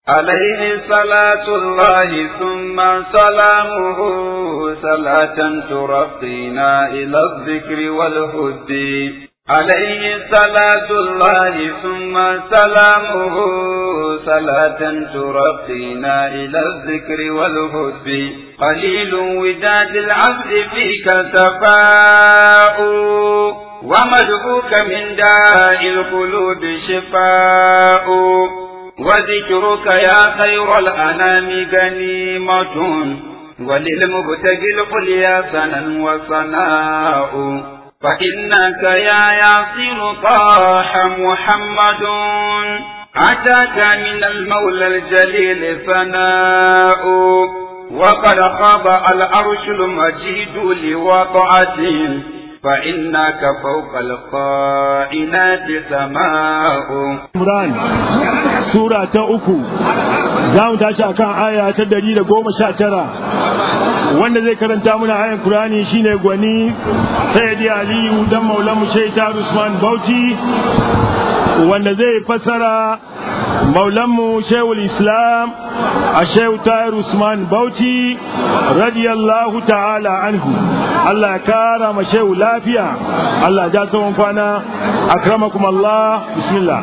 عليه صلاة الله ثم سلامه صلاة ترقينا إلى الذكر والهد عليه صلاة الله ثم سلامه صلاة ترقينا إلى الذكر والهد قليل وداد العبد فيك سفاء ومدعوك من داء القلوب شفاء وذكرك يا خير الأنام غنيمة وللمبتغي القليا سنا وصناء فإنك يا ياسر طاح محمد أتاك من المولى الجليل ثناء وقد خاب العرش المجيد لوضعته فإنك فوق القائنات سماء Imran Sura ta uku za mu tashi akan aya ta dari da goma sha tara wanda zai karanta muna ayan Kur'ani shine gwani Sayyidi Aliyu dan Maulamu Shaita Usman Bauchi wanda zai fassara Maulanmu Shehul Islam a Shehu Tahir Usman Bauchi radiyallahu ta'ala anhu Allah ya kara ma Shehu lafiya Allah ya ja tsawon kwana akramakum Allah bismillah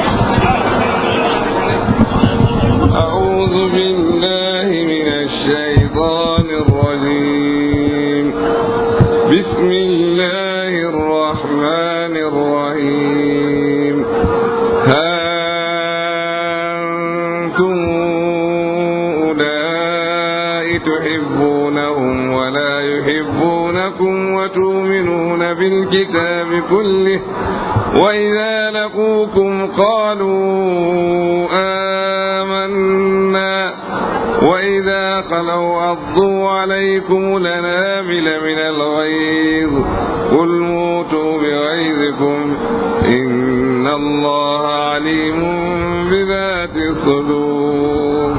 أعوذ بالله من الشيطان الرجيم بسم الله الرحمن الرحيم ها أنتم أولئك تحبونهم ولا يحبونكم وتؤمنون بالكتاب كله وإذا لقوكم قالوا آمنا وإذا خلوا عضوا عليكم الأنامل من الغيظ قل موتوا بغيظكم إن الله عليم بذات الصدور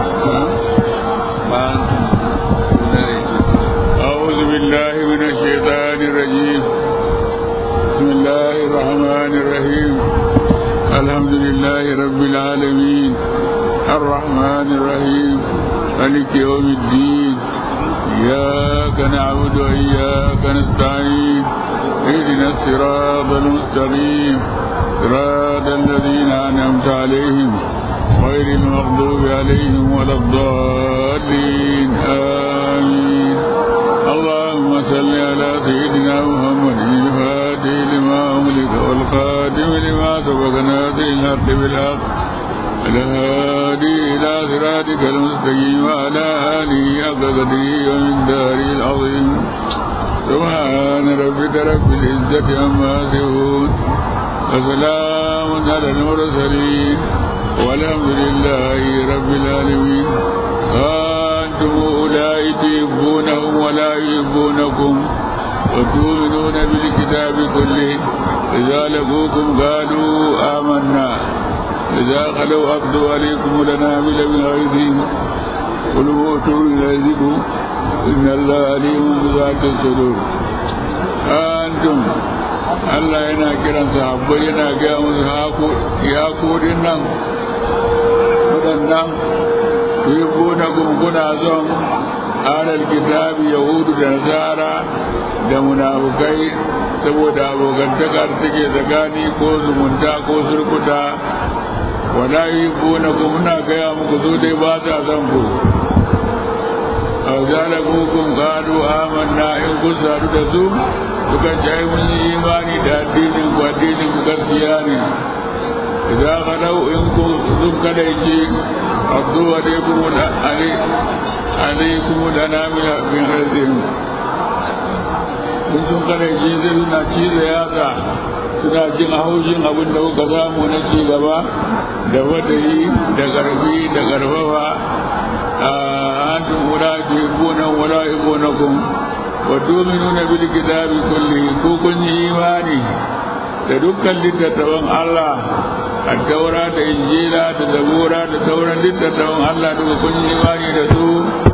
أعوذ بالله من الشيطان الرجيم بسم الله الرحمن الرحيم الحمد لله رب العالمين الرحمن الرحيم مالك يوم الدين إياك نعبد وإياك نستعين اهدنا الصراط المستقيم صراط الذين أنعمت عليهم غير المغضوب عليهم ولا الضالين آمين اللهم صل على سيدنا محمد الفاتح لما أملك والخاتم لما سبق ناصر الحق بالحق الهادي إلى صراطك المستقيم وعلى آله حق قدره ومن داره العظيم سبحان ربك رب العزة عما يصفون وسلام على المرسلين والحمد لله رب العالمين أنتم أولئك تحبونهم ولا يحبونكم وتؤمنون بالكتاب كله إذا لقوكم قالوا آمنا إذا خلوا أبدوا عليكم الأنامل من غيظهم قل موتوا بغيظكم إن الله عليم بذات الصدور أنتم Allah yana kiran sahabbai yana gaya musu ya kodin nan waɗannan yi na gunguna zon alal kitabi yahudu da nasara da munafukai saboda abokantaka da take tsakani ko zumunta ko surkuta wala yi na muna gaya muku zo dai ba ta zan ku a zalabukun gado amanna in kun sadu da su suka ce ai mun yi imani da addinin ku addinin ku gaskiya ne idan ka dau in ku sun kada yake abdu wa dai kuma da ali alaikum da nami bin razin kun sun kada yake zai suna cizo yatsa suna jin haushin abin da kuka samu na ci gaba da wadayi da garbi da garfafa a antum wala tuhibbuna wala yuhibbunakum wa tu'minuna bil kitabi kulli ko kun yi imani da dukkan littattafan Allah addaura da injila da zabura da sauran littattafan Allah duka kun yi imani da su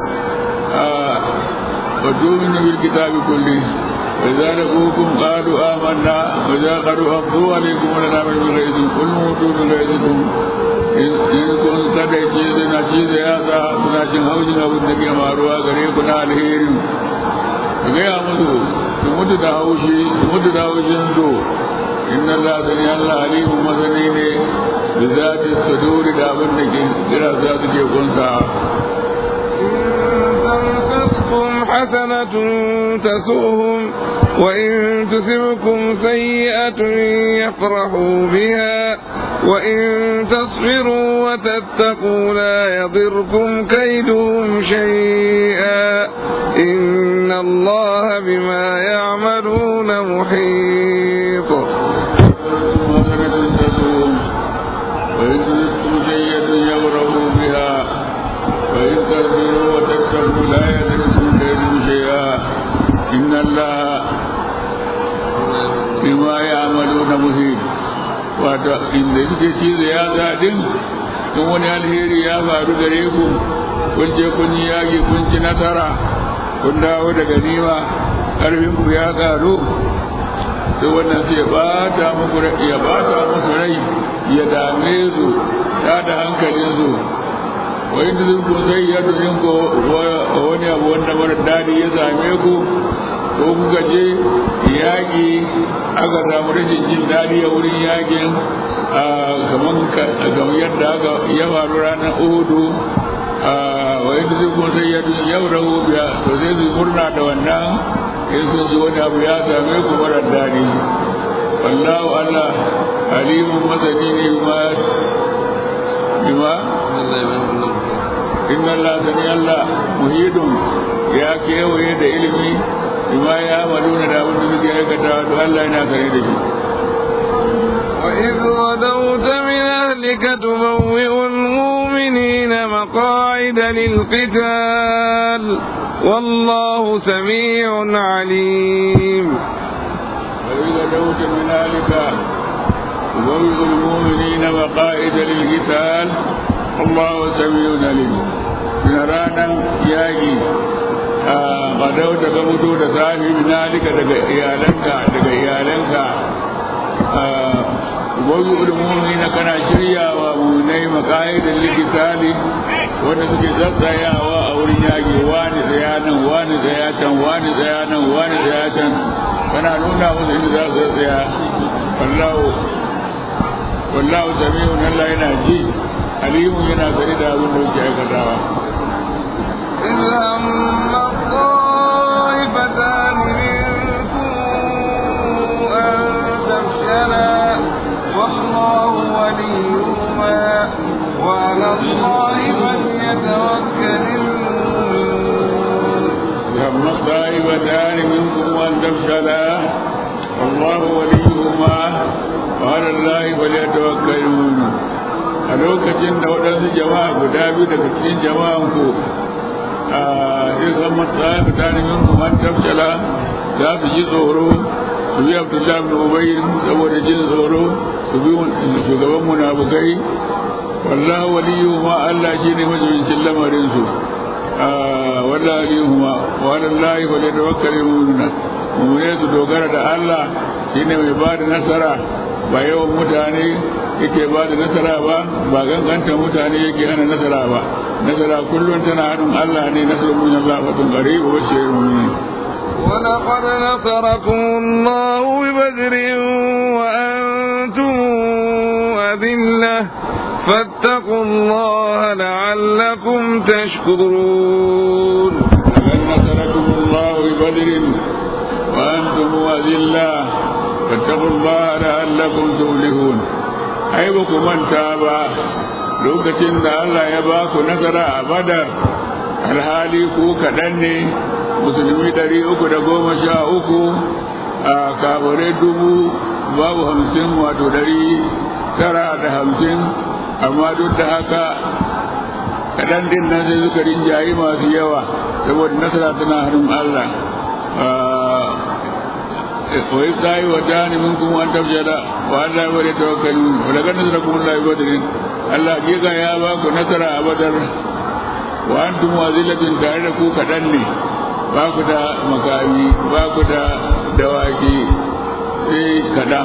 wa tu'minu bil kitabi kulli وإذا لقوكم قالوا آمنا وإذا قالوا أفضوا عليكم لنا من غيظ قل موتوا بغيظكم إن كنت قد jin haushin abin da ke maruwa gare ku na alheri ka gaya musu su mutu da haushi su mutu da haushin su inna Allah sani Allah alimu masani ne da zati saduri da abin da ke kira za su ke kunsa تمسسكم حسنة تسؤهم وإن تسبكم سيئة يفرحوا بها وإن تصبروا وتتقوا لا يضركم كيدهم شيئا إن الله بما يعملون محيط حسنة تسوهم وإن تسبكم سيئة يفرحوا بها وإن تصبروا وتتقوا لا يضركم كيدهم شيئا إن الله بما يعملون محيط wato inda suke cizo ya zaɗin in wani alheri ya faru gare ku kun je kun yi yaƙi kun ci nasara kun dawo da ganima ƙarfin ku ya ƙaru sai wannan sai ya bata muku rai ya bata muku rai ya dame su ya da hankalin su wa inda zan ku sai ya dukkan ko wani abu wanda mara daɗi ya same ku ko kuka je yaƙi aka samu rashin jin daɗi a wurin yaƙin kamar yadda aka ya faru ranar uhudu wa yadda zai kuma sai yadda yau rahu biya to sai su murna da wannan in sun ji wani abu ya same ku marar daɗi wallahu allah alimun masani ne ma bima inna allah sani allah muhidun ya kewaye da ilimi bima ya maluna da abin da suke aikata to Allah yana sane da shi وإذ غدوت من أهلك تبوئ المؤمنين مقاعد للقتال والله سميع عليم وإذ غدوت من أهلك تبوئ المؤمنين مقاعد للقتال والله سميع عليم من رانا ياجي gadau daga mutu da safi binalika daga iyalanka daga iyalanka wani ulmumi na kana shiryawa munai maka'idin likitali wanda suke tsatsayawa a wurin yaƙi wani tsaya nan wani tsaya can wani tsaya nan wani tsaya can kana nuna musu inda za su tsaya wallahu wallahu sami'un Allah yana ji alimun yana sani da abin da yake aikatawa إذ هم الطائفتان منكم أن تفشلا والله وليهما وعلى الله فليتوكل المؤمنون هم الطائفتان منكم أن تفشلا والله وليهما وعلى الله فليتوكل المؤمنون a lokacin da waɗansu jama'a guda biyu daga cikin jama'an ku a izan matsayin mutane min kuma tafshala za su ji tsoro su bi abdullahi bin ubayyin saboda jin tsoro su bi shugaban munafukai wallahu waliyu ma Allah shi ne majibincin lamarin su wallahu waliyu ma wallahi fa da tawakkalul mu'minuna mu'mine su dogara da Allah shine mai ba da nasara ba yawan mutane yake ba da nasara ba ba ganganta mutane yake hana nasara ba nasara kullum tana hannun Allah ne nasarar mun Allah wa tun gari wa bashir mu'minin ولقد نصركم الله ببدر وأنتم أذلة فاتقوا الله لعلكم تشكرون لقد نصركم الله ببدر وأنتم أذلة فاتقوا الله لعلكم تفلحون ai ba ku manta ba lokacin da Allah ya ba ku nasara a badar alhali ku kaɗan ne musulmi ɗari uku da goma sha uku a kabare dubu babu hamsin wato ɗari tara da hamsin amma duk da haka kaɗan din nan sai suka rinjayi masu yawa saboda nasara tana hannun Allah وإذ طائفتان منكم أن تفشلا وأن لا يتوكلون ولقد نصركم الله ببدر الله جيغا يا باكو نصر أبدر وأنتم أذلة تعرفوا كدني باكو دا مكامي باكو دا دواكي sai kaɗan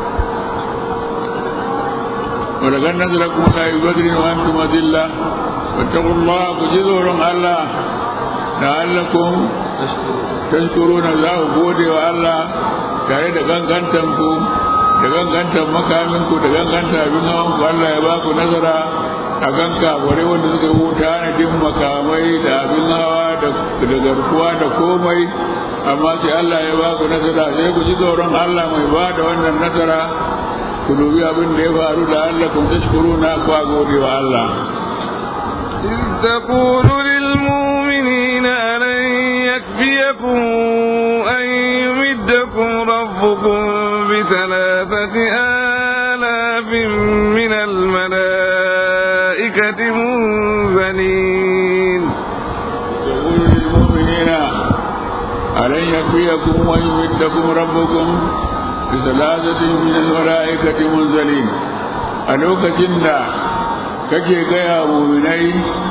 ولقد نصركم الله ببدر وأنتم أذلة wattaqullah ku ji tsoron Allah la'allakum tashkuruna za ku gode wa Allah tare da gangantan ku da gangantan makamin ku da gangantan abin hawan ku Allah ya ba ku nazara a kan kafare wanda suka huta na jin makamai da abin hawa da garkuwa da komai amma sai Allah ya ba ku nasara sai ku ji tsoron Allah mai ba da wannan nasara ku dubi abin da ya faru da Allah kun tashkuruna ku gode wa Allah إذ تقول للمؤمنين ألن يكفيكم أن يمدكم ربكم بثلاثة آلاف من الملائكة منزلين يقول للمؤمنين ألن يكفيكم ويمدكم ربكم بثلاثة من الملائكة منزلين ألوك جنة kake gaya muminai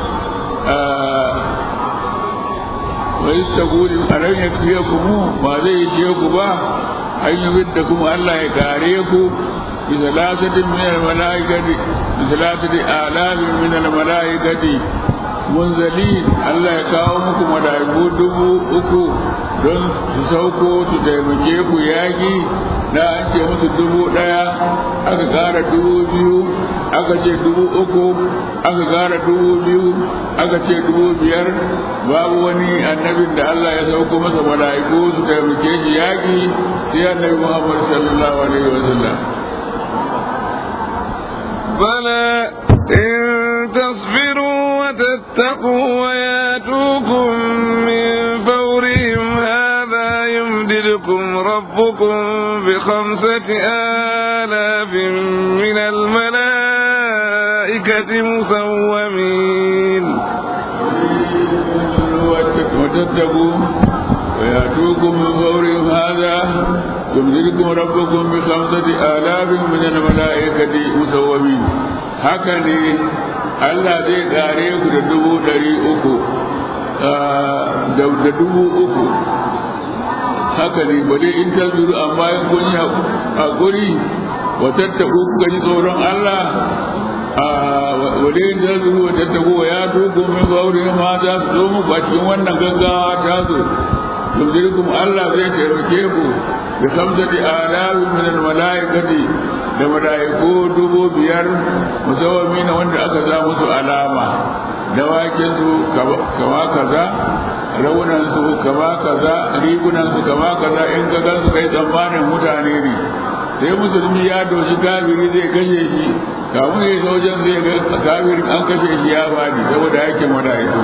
wa istaqulu alam yakfiyakum ba zai yi ku ba an yi bidda kuma Allah ya kare ku bi salasatin min al malaikati bi salasati alafin min al malaikati munzalin Allah ya kawo muku malaiku dubu uku don su sauko su taimake ku yaki da an ce musu dubu ɗaya aka ƙara dubu biyu aka ce dubu uku aka ƙara dubu biyu aka ce dubu biyar babu wani annabin da Allah ya sauko masa mala'iku su taimake shi yaƙi sai annabi Muhammad sallallahu alaihi wa sallam بلى إن تصبروا وتتقوا وياتوكم من فورهم هذا يمددكم ربكم بخمسة آلاف من الملائكة مسومين وتتقوا ويأتوكم من فورهم هذا يمددكم ربكم بخمسة آلاف من الملائكة مسومين هكذا Allah zai kare ku da dubu ɗari uku da dubu uku haka ne ba dai in ta zuru amma in kun yi haƙuri wa tattaku kuka ji tsoron Allah wa dai in ta zuru wa tattaku wa ya duku min bauri ma za su zo mu ba cikin wannan gaggawa ta zo yumdirkum Allah zai taimake ku bi khamsati alawi min al malaikati da malaiku dubu biyar musawwami na wanda aka za musu alama dawakin su kama kaza raunan su kama kaza rigunan su kama kaza in ka gan su kai tsammanin mutane ne sai musulmi ya doshi kafiri zai kashe shi kamun ya isa wajen zai ga kafirin an kashe shi ya bani saboda aikin malaiku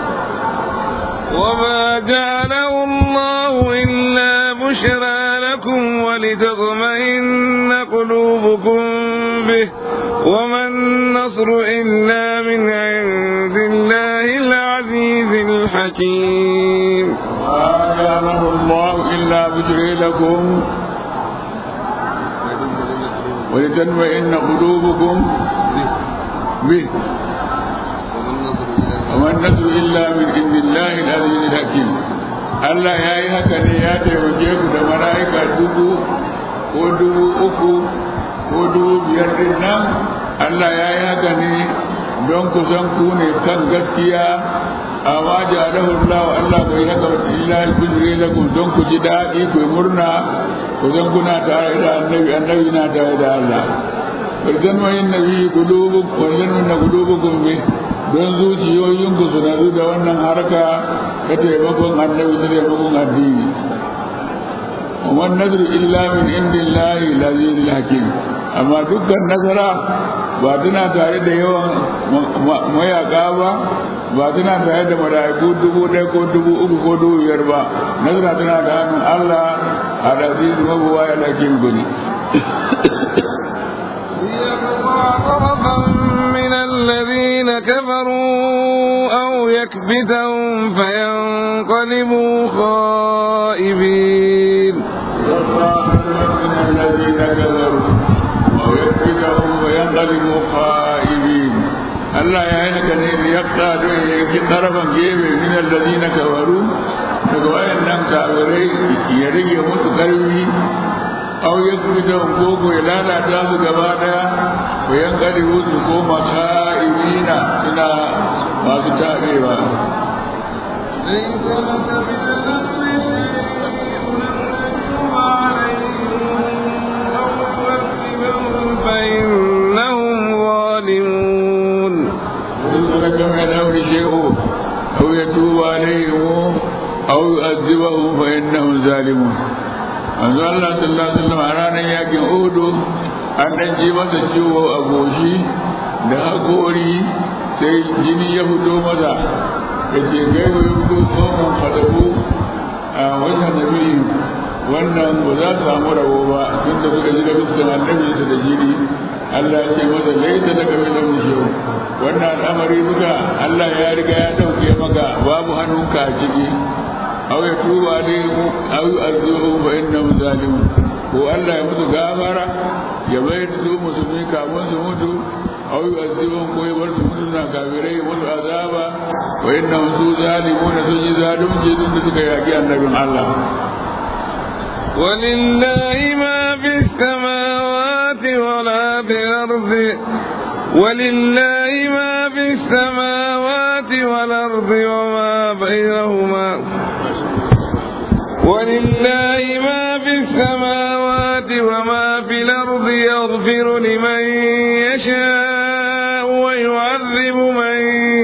وما جعله الله إلا بشرى لكم ولتطمئن قلوبكم به وما النصر إلا من عند الله العزيز الحكيم ما جعله الله إلا بشرى لكم ولتطمئن قلوبكم به وما النصر إلا من عند الله العزيز الحكيم Allah ya yi haka ne ya taimake ku da mala'ika dubu ko dubu uku ko dubu biyar din nan Allah ya yi haka ne don ku san ku ne kan gaskiya amma ja'alahu Allah Allah bai haka wa illa bizri lakum don ku ji daɗi ku murna ku san kuna tare da annabi annabi na tare da Allah Barkan wa yin nabi qulubukum wa yanna qulubukum bi don zuciyoyinku su nadu da wannan harka ta taimakon annabi da taimakon addini wannan nazaru illa min indillahi lazizil hakim amma dukkan nasara ba tana tare da yawan mayaka ba ba tana tare da mala'iku dubu ɗaya ko dubu uku ko dubu biyar ba nasara tana da hannun Allah a laziz mabuwa ya lakin guni من الذين كفروا أو يكبتهم فينقلبوا خائبين من الذين كفروا أو يكبتهم وينقلبوا خائبين Allah ya yi haka ne da yakta don ya yi tarafan gefe min alladhina kafaru daga wayannan kafirai ya rage musu karfi aw yakbita koko ya lalata su gaba daya ko yan kadi su koma ka'imina suna masu tabewa ليس لك من الأمر شيء نحكم عليهم أو نعذبهم فإنهم ظالمون ليس لك من الأمر شيء أو يتوب عليهم أو يؤذبهم فإنهم ظالمون manzo Allah sallallahu alaihi wasallam a ranar yakin Uhud an dan ji masa ciwo a goshi da hakori sai jini ya fito masa yace gaibu ya fito tsohon fadabu a wajen nabi wannan ba za su samu rabo ba tun da suka ji da fuskan annabi su da jini Allah ya ce masa laisa daga min amri shehu wannan al'amari duka Allah ya riga ya dauke maka babu hannunka a ciki aw ya tuba alaihim aw yu'adhibuhum fa innahum zalimun ko Allah ya musu gafara ya bayar da su musulmi kafin su mutu aw yu'adhibuhum ko ya bar su mutu na kafirai musu azaba wa innahum su zalimun sun yi zalunci sun da suka yaki annabin Allah ولله ما في السماوات ولا في الأرض ولله ما في السماوات والأرض وما بينهما ولله ما في السماوات وما في الأرض يغفر لمن يشاء ويعذب من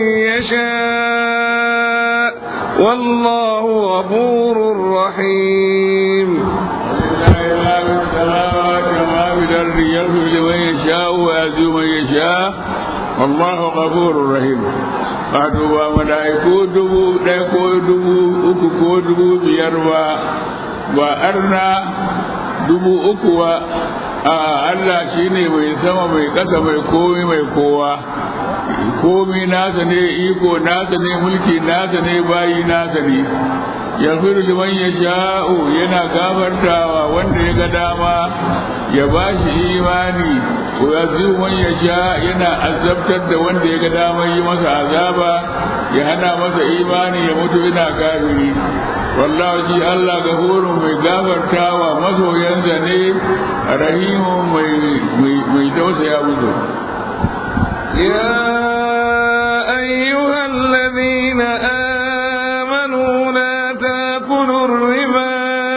يشاء والله غفور رحيم لله ما في السماوات وما في الأرض يغفر لمن يشاء ويعزو من يشاء والله غفور رحيم wato ba mala'iku dubu ɗaya ko dubu uku ko dubu biyar ba ba arna dubu uku ba a Allah shi ne mai sama mai ƙasa mai komi mai kowa komi nasa ne iko nasa ne mulki nasa ne bayi nasa ne ya liman ya sha'u yana gafartawa wanda ya ga dama ya ba shi imani ko ya man ya sha yana azabtar da wanda ya ga dama yi masa azaba ya hana masa imani ya mutu yana kafiri wallahu ji Allah gafurun mai gafartawa masoyansa ne rahimun mai mai tausaya musu يا أيها الذين آمنوا لا تأكلوا الربا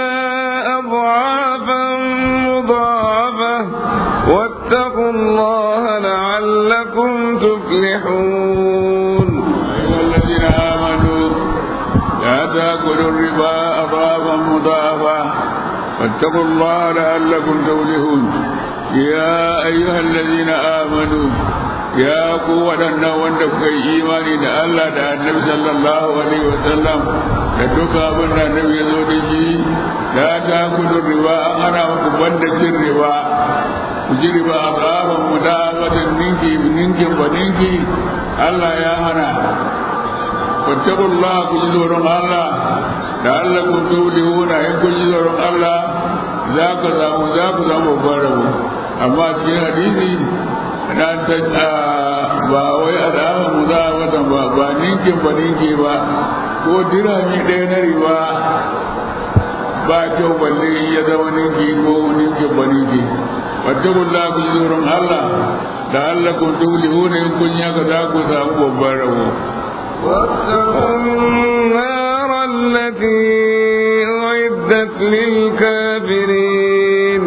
أضعافا مضاعفة واتقوا الله لعلكم تفلحون أيها الذين آمنوا لا تأكلوا الربا أضعافا مضاعفة واتقوا الله لعلكم تفلحون يا أيها الذين آمنوا يا قوة wanda kuka yi imani da Allah da annabi sallallahu alaihi wasallam da duka abin da annabi ya zo da shi da ta kudu riba an hana muku banda cin riba ku ji riba a tsaban mu da watan ninki ninkin ba ninki Allah ya hana fattakullah ku ji tsoron Allah da Allah ku tawlihuna in ku ji tsoron Allah za ka samu za ku samu babban rabo amma cikin hadisi na ta ba wai alama mu za a watan ba ba ninkin ba ninki ba ko dirami ɗaya na riba ba kyau balle ya zama ninki ko ninkin ba ninki fattakullah ku ji tsoron Allah da Allah ku tawlihuna in kun yaka za ku samu babban rabo واتقوا النار التي أعدت للكافرين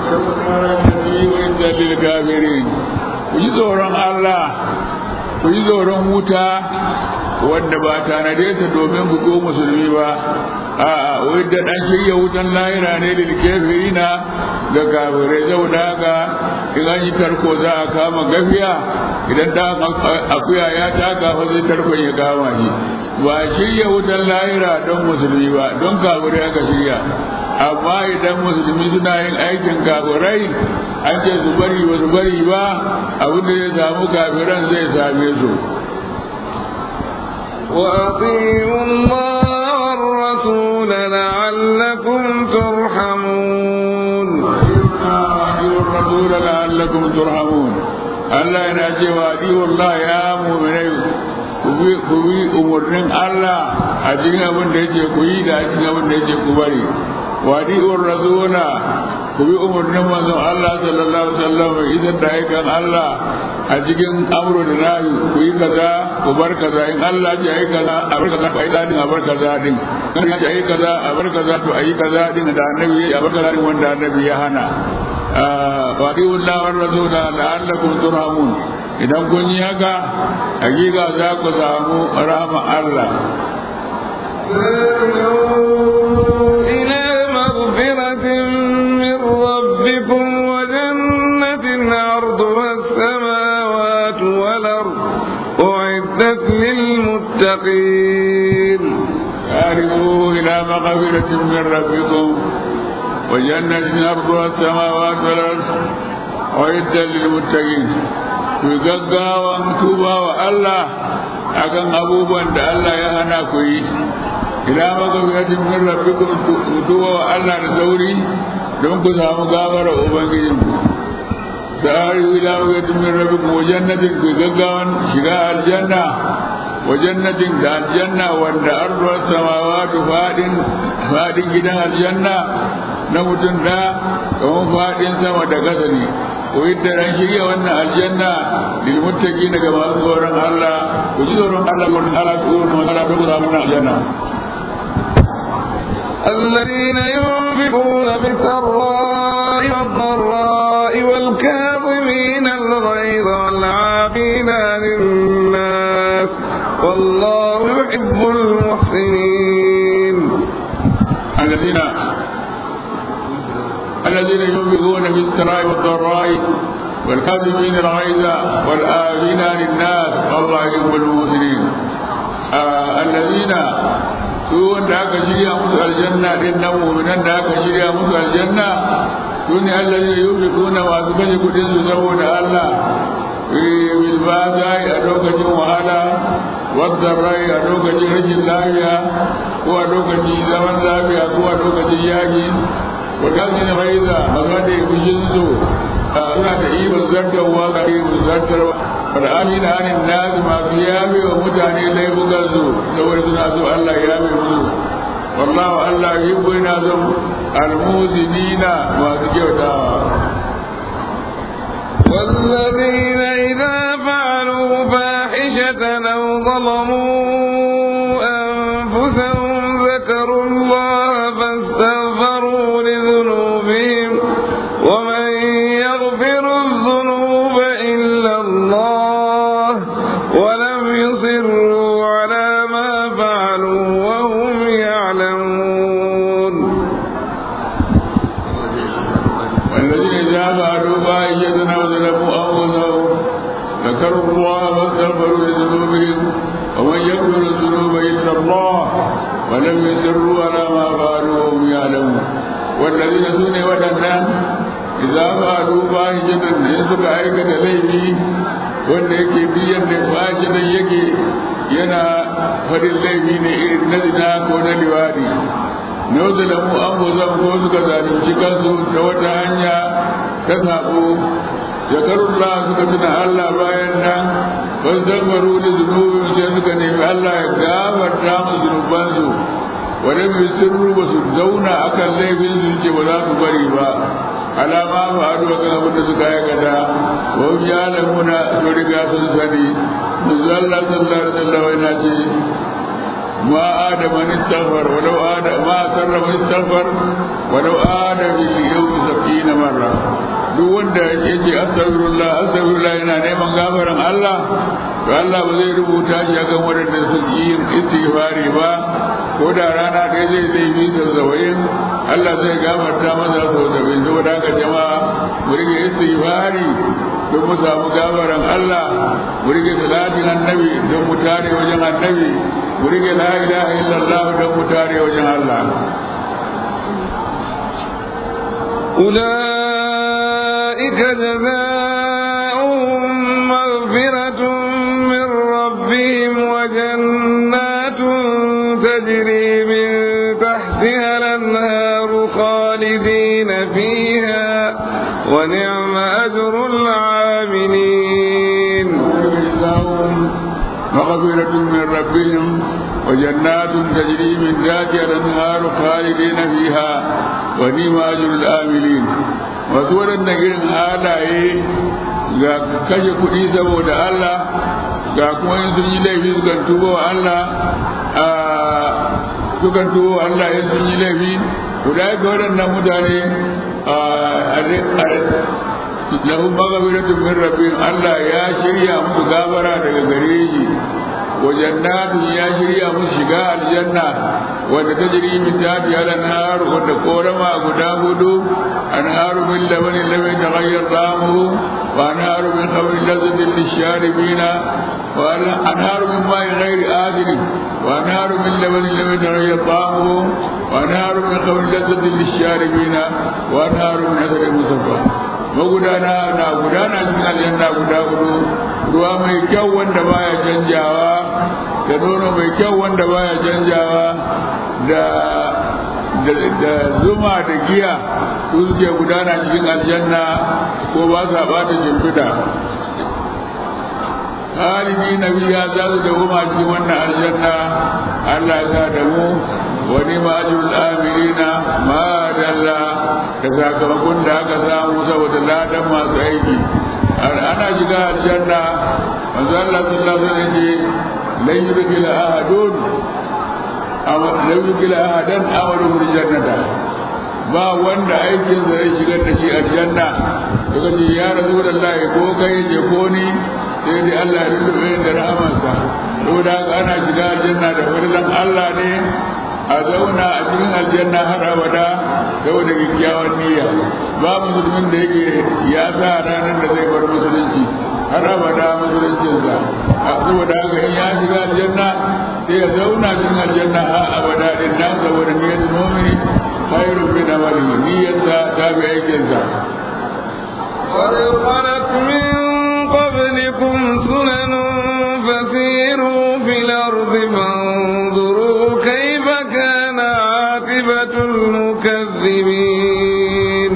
lilkafirin ku yi tsoron Allah ku yi tsoron wuta wanda ba tanade ta domin ku ko musulmi ba a wai da dan shirya wutan lahira ne lilkafirina ga kafirai saboda haka in an yi tarko za a kama gafiya idan da akuya ya taka fa zai tarkon ya kama shi ba shirya wutan lahira don musulmi ba don kafirai aka shirya amma idan musulmi suna yin aikin kafirai an ce su bari ba su bari ba abin da zai samu kafiran zai same su وأطيعوا الله والرسول لعلكم ترحمون أطيعوا الرسول لعلكم ترحمون Allah yana cewa Allah ya mu'minai ku bi umarnin Allah a cikin abin da yake ku yi da a cikin abin da yake ku bari wadi'ur rasula ku bi umarnin manzon Allah sallallahu alaihi wasallam idan da aikan Allah a cikin amro da nahi ku yi kaza ku bar kaza in Allah ya yi kaza a bar kaza ku yi dadin a bar kaza din kan ya yi kaza a bar kaza to a yi kaza din da annabi ya bar kaza din wanda annabi ya hana wa Allah wa rasula la'allakum turhamun idan kun yi haka hakika za ku samu rahama Allah إلى مغفرة من ربكم وجنة عرضها السماوات والأرض أعدت للمتقين سارعوا إلى مغفرة من ربكم وجنة أرضها السماوات والأرض أعدت للمتقين ku gaggawan tuba wa Allah akan abubuwan da Allah ya hana ku yi ila magabiratin min rabbikum tuba wa Allah da sauri don ku samu gafara ubangijin ku sa'ari ila magabiratin min rabbikum wa jannatin ku gaggawan shiga aljanna wa jannatin da aljanna wanda arduwar samawatu fadin fadin gidan aljanna na mutum da kamar fadin sama da kasa ne ko yadda ran shirya wannan aljanna lil muttaqin ga masu tsoron Allah ku ji tsoron Allah ko Allah ku ne magana da ku samu aljanna الذين ينفقون بالسراء والضراء والكاظمين الغيظ والعافين عن الناس والله يحب المحسنين الذين الذين ينفقون بالسراء والضراء والكاظمين الغيظ والآمين عن الناس والله يحب المحسنين آه الذين su wanda aka shirya musu aljanna din nan mu'minan da aka shirya musu aljanna su ne Allah ya yi kuna masu kashe kudin su saboda Allah bil bazai a lokacin wahala wadda rai a lokacin rashin lafiya ko a lokacin zaman lafiya ko a lokacin yaki wa kalmin raiza maza da fushin su suna da ibon zartarwa ga ibon zartarwa wal amina anin nasu masu yabe wa mutane laifukan su saboda suna so Allah ya yabe musu wallahu Allah yuhibbu ina son almuzinina masu kyautawa والذين إذا فعلوا فاحشة أو ظلموا أنفسهم ذكروا الله فاستغفروا لذنوبهم ومن يغفر الذنوب إلا الله ولم يصروا على ما فعلوا وهم يعلمون والذين إذا فعلوا فاحشة أو ظلموا أنفسهم ذكروا الله فاستغفروا لذنوبهم ومن يغفر الذنوب إلا الله ولم يسروا على ما فعلوا وهم يعلمون والذين سنوا ودنا إذا فعلوا فاحشة إن سكا أيكة ليبي wanda yake biyan da fashi nan yake yana farin laifi ne irin na zina ko na liwadi na wata da mu an bozan ko suka zalunci kansu ta wata hanya ta sabo zakarullah suka tuna Allah bayan nan ban zambaru da zunubin sai suka nemi Allah ya gafarta mu zunubansu wadda mai sirru ba su zauna akan laifin su ce ba za su bari ba alama ba a duwa kan abin da suka aikata wa ya lamuna su riga sun sani manzo Allah sallallahu alaihi wasallam yana ce ما آدم من استغفر ولو آدم ما سر من استغفر ولو آدم باليوم سبعين مرة duk wanda ya ce astaghfirullah astaghfirullah yana neman gafaran Allah to Allah ba zai rubuta shi akan waɗanda su yi yin istighfari ba ko da rana ɗaya zai zai bi da zawa'in Allah zai gafarta masa sau da bin saboda haka jama'a mu rike istighfari don mu samu gafaran Allah mu rike salatin annabi don mu tare wajen annabi mu rike la ilaha illallah don mu tare wajen Allah أولئك جزاؤهم مغفرة من ربهم وجنات تجري من تحتها الأنهار خالدين فيها ونعم أجر العاملين مغفرة من ربهم وجنات تجري من ذاتها الأنهار خالدين فيها ونعم أجر الآملين wasu waɗanda irin halaye ga kashe kuɗi saboda Allah ga kuma in sun yi laifi sukan tuba wa Allah sukan tuba wa Allah in sun yi laifi guda ga waɗannan mutane lahum maghfiratun min rabbihim Allah ya shirya musu gabara daga gare shi wa jannatu ya shirya musu shiga aljanna wanda ta jiri min tahti al-anhar wanda korama guda hudu anharu min labani lam yataghayyar ta'amuhu wa anharu min khamrin lazzatin lisharibina wa anharu min ma'in ghairi asin wa anharu min labani lam yataghayyar ta'amuhu wa anharu min khamrin lazzatin lisharibina wa anharu min asalin musaffa magudana na gudana cikin aljanna guda hudu ruwa mai kyau wanda baya canjawa da nono mai kyau wanda baya canjawa da da zuma da giya su suke gudana cikin aljanna ko ba sa bata shimfiɗa halini na biya za su da goma cikin wannan aljanna Allah ya sa da mu wani ma'ajul amirina ma dalla da sakamakon da aka samu saboda ladan masu aiki ana shiga aljanna manzo Allah sallallahu alaihi wasallam ce lan yudkhil ahadun aw lan yudkhil ahadan amaru bil jannata ba wanda aikin sa zai shigar da shi aljanna daga ce ya rasulullahi ko kai je ko ni sai dai Allah ya rubuta da rahamarsa saboda haka ana shiga aljanna da fadilan Allah ne a zauna a cikin aljanna har abada saboda kyakkyawan niyya ba musulmin da yake ya sa ranar da zai bar musulunci har abada musuluncinsa a saboda haka in ya shiga aljanna sai ya zauna cikin aljanna har abada din nan saboda niyyar mu'mini khairun min amali niyyarsa ta bi aikinsa قد خلت من قبلكم سنن فسيروا في الأرض فانظروا كيف كان عاقبة المكذبين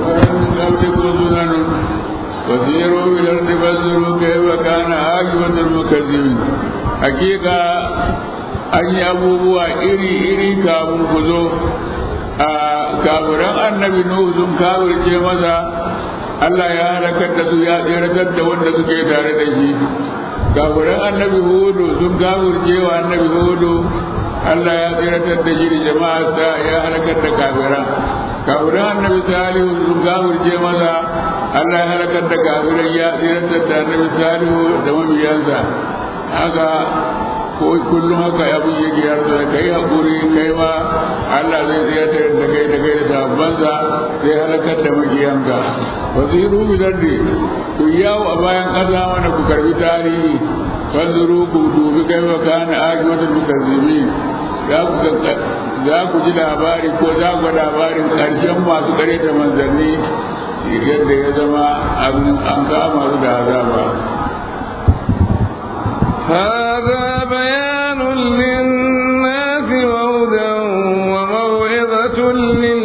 فسيروا في الأرض فانظروا كيف كان عاقبة المكذبين حقيقة an yi abubuwa iri-iri kafin ku zo a kafiran annabi nuhu sun kafirce masa Allah ya halakar da su ya tseratar da wanda suke tare da shi kafiran annabi hudu sun kafirce wa annabi hudu Allah ya tseratar da shi da jama'a sa ya halakar da kafiran kafiran annabi salihu sun kafirce masa Allah ya halakar da kafiran ya tseratar da annabi salihu da mabiyansa haka ko kullum haka ya buge giyar da kai hakuri kai ma Allah zai tsiratar da kai da kai da sabbansa sai halakar da magiyanka wasiru bilardi ku yawo a bayan ƙasa mana ku karbi tarihi fanzuru ku dubi kai wa kana ajiwatul mukazzimin za ku ji labari ko za ku labarin ƙarshen masu kare da manzanni yadda ya zama an kama su da azaba هذا بيان للناس وهدى وموعظة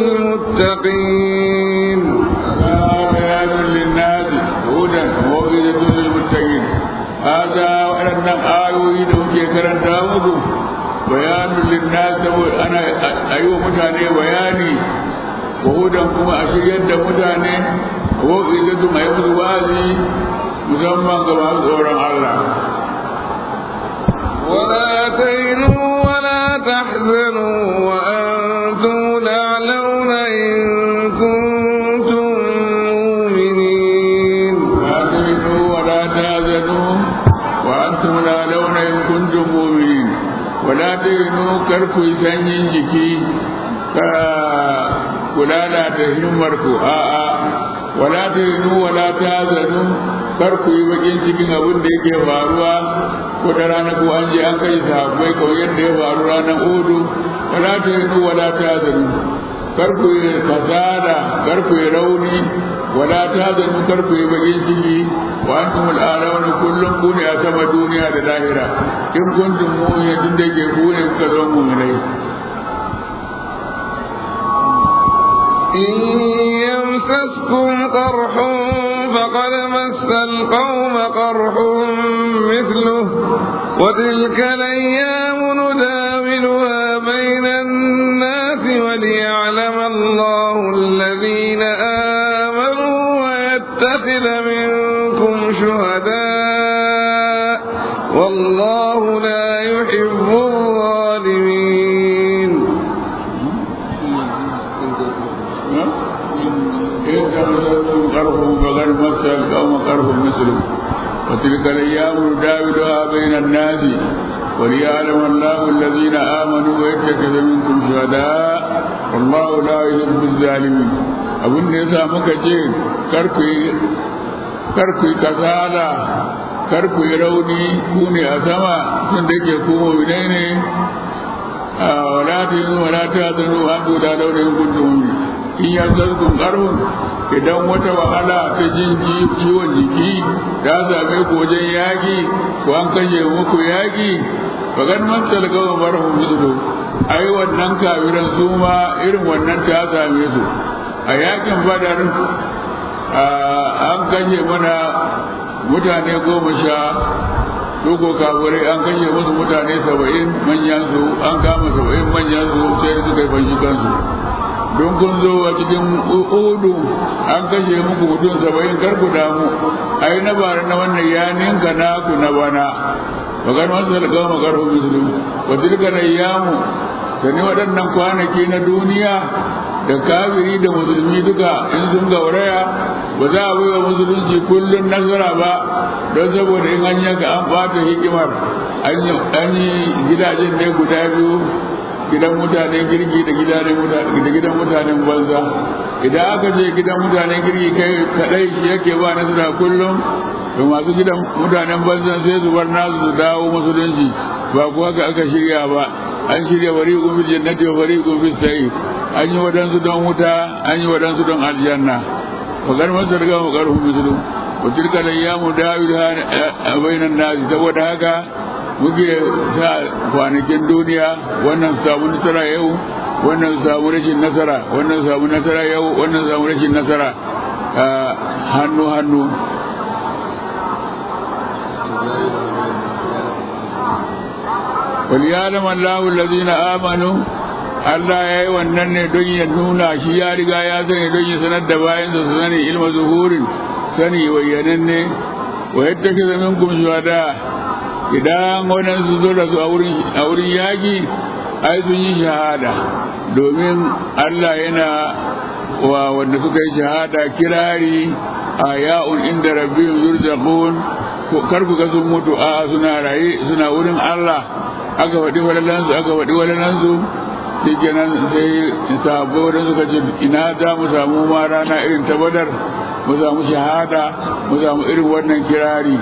للمتقين هذا بيان للناس هدى وموعظة للمتقين هذا وأن آيوي دوكي كرن داود بيان للناس أنا أيوة متاني بياني وهدى كما أشياء متاني وموعظة ما يمضي وازي musamman ga masu tsoron Allah ولا تهنوا ولا تحزنوا وأنتم الأعلون إن كنتم مؤمنين لا تهنوا ولا تحزنوا وأنتم الأعلون إن كنتم مؤمنين ولا تهنوا كركو سنين جكي kula da ta himmarku a'a wala ta yinu wala ta zanu kar ku yi bakin cikin abin da yake faruwa ko da rana ko an je an kai sahabbai kawai yadda ya faru ranar udu wala ta yinu wala ta zanu kar ku yi kasada kar ku yi rauni wala ta zanu kar ku yi bakin ciki wa antum al'alauna kullum ku ne a sama duniya da lahira in kuntum mu'minin tun da yake ku ne kuka zama mu'minai إن يمسسكم قرح فقد مس القوم قرح مثله وتلك الأيام نداولها بين الناس وليعلم الله الذين آمنوا ويتخذ منكم والله لا يحب الظالمين إن تمسكم قرح فقد مس القوم قرح مثله وتلك الأيام نداولها بين الناس وليعلم الله الذين آمنوا ويتخذ منكم شهداء والله لا يحب الظالمين abin da ya sa muka ce karku yi kasala karku yi rauni ku ne a sama tun da ke ku mu'minai ne a wala ta yi wala ta zanu an da laurin kuntum in ya zarkun karfin idan wata wahala ta jin ciwon jiki ta same ku wajen yaƙi ko an kashe muku yaƙi fagan matsal gawa barhum mislu ai wannan kafiran su ma irin wannan ta same su a yakin badar an kashe mana mutane goma sha Doko kafirai an kashe musu mutane saba'in manyan su an kama saba'in manyan su sai suka yi fanshi kansu don kun zo a cikin udu an kashe muku mutum saba'in kar ku damu ai na bara na wannan ya ninka naku na bana magar masu halga magar musulun wa tilka ayyamu sani waɗannan kwanaki na duniya da kafiri da musulmi duka in sun gauraya ba za a baiwa musulunci kullum nasara ba don saboda in an yanka an ɓata hikimar an yi gidajen ne guda biyu gidan mutanen girki da gidan mutanen banza idan aka je gidan mutanen girki kai kadai shi yake ba nasara kullum to masu gidan mutanen banza sai su bar nasu su dawo musulunci ba kuwa ka aka shirya ba an shirya bari gumbi jannati wa bari gumbi sai an yi wadansu don wuta an yi wadansu don aljanna wa gar masu riga wa garhu musulun wa tilka da yamu dawidu a bainan nasi saboda haka muke sa kwanakin duniya wannan samu nasara yau wannan samu rashin nasara wannan samu nasara yau wannan samu rashin nasara hannu hannu وليعلم الله الذين آمنوا Allah ya yi wannan ne don ya nuna shi ya riga ya sani don ya sanar da bayan su sani ilma zuhurin sani wayyanan ne wa yadda ke zamin kum shuhada idan wannan su zo da su a wurin yaƙi ai sun yi shahada domin Allah yana wa wanda suka yi shahada kirari a ya'un inda rabbihim yurzaqun kar ku ga sun mutu a suna raye suna wurin Allah aka faɗi walalansu aka faɗi walalansu shi kenan sai sabo da suka ce ina za mu samu ma rana irin ta badar mu samu shahada mu samu irin wannan kirari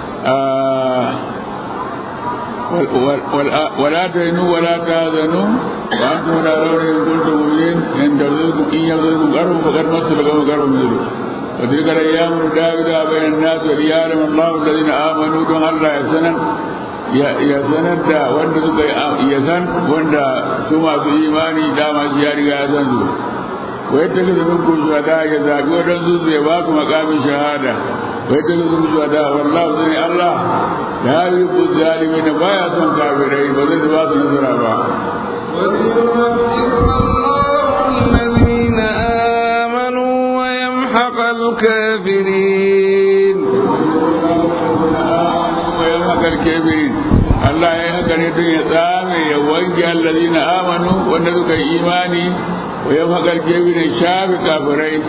ولا تهنوا ولا تهزنوا وانتم لا ترون ان كنتم مؤمنين ان ترزقكم ان يرزقكم قرب فقد مس لكم قرب مثله وتلك الايام نداولها بين الناس وليعلم الله الذين امنوا دون الله يسنا ya sanar da wanda suka ya san wanda su masu imani dama shi ya riga ya san su wai ta kaza min kun shahada ya zabi wadansu zai ba ku makamin shahada wai ta kaza min shahada wallahu zai Allah ya yi ku zalimi da baya son kafirai ba zai ba su nasara ba الذين آمنوا ويمحق الكافرين ويمحق الكافرين Allah ya yi haka ne don ya tsame ya wanke allazi na amanu wanda suka yi imani wa ya makar kebirin shafi kafirai.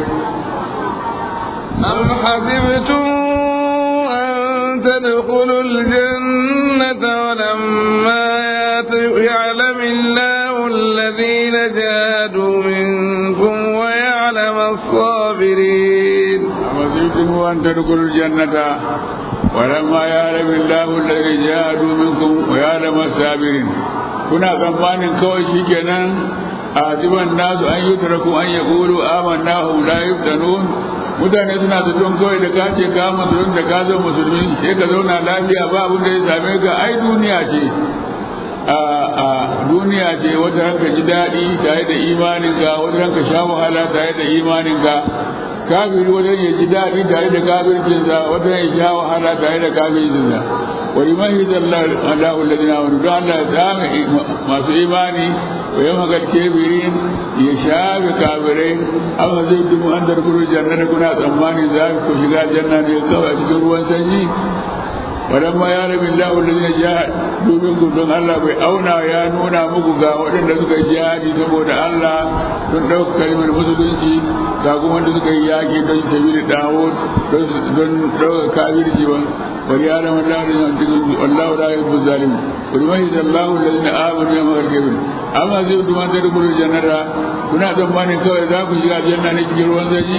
أم حسبتم أن تدخلوا الجنة ولما يعلم الله الذين جاهدوا منكم ويعلم الصابرين أم حسبتم أن تدخلوا الجنة ولما يعلم الله الذي جاهدوا منكم ويعلم الصابرين kuna tsammanin kawai shi kenan a ziban nasu an yi taraku an ya kulu amanna hum la yuftanun mutane suna zaton kawai da ka ce ka musulun da ka zo musulmi sai ka zauna lafiya ba abin da ya same ka ai duniya ce a duniya ce wata ranka ji daɗi tare da imaninka wata ranka sha wahala tare da imaninka kafiri wajen ya ji daɗi tare da kafircinsa wata ya sha wahala tare da kafircinsa wani man yi zalla Allahu alladhina amanu don Allah ya tsame masu imani wa yamma gal kafirin ya shafe kafirai amma zai dumu an darkuru jannata kuna tsammani za ku shiga janna ne kawai a cikin ruwan sanyi wadan ma ya rabi Allah wanda ja domin gudun Allah bai auna ya nuna muku ga waɗanda suka yi jihadi saboda Allah don ɗauka kalmar musulunci ga kuma wanda suka yi yaƙi don sabili dawo don ɗauka kafirci ba bari ya rama Allah da yanzu Allah da ya bu zalim wani mai da Allah da zina amanu ya makar kebin amma zai duma da rukun jannara kuna tsammanin kawai za ku shiga janna ne cikin ruwan sanyi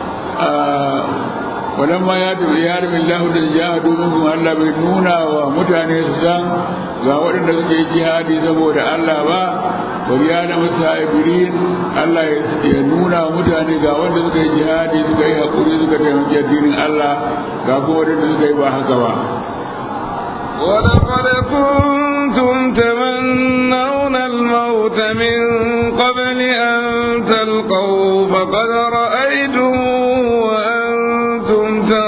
ولما ياتوا بيار من الله da jihadu minkum Allah bai nuna wa mutane su san ga waɗanda suke jihadi saboda Allah ba bari ya na musafirin Allah ya nuna wa mutane ga wanda suka yi jihadi suka yi hakuri suka taimaki addinin Allah ga kuma waɗanda suka yi ba haka ba ولقد كنتم تمنون الموت من قبل أن تلقوا فقد رأيتم وأنتم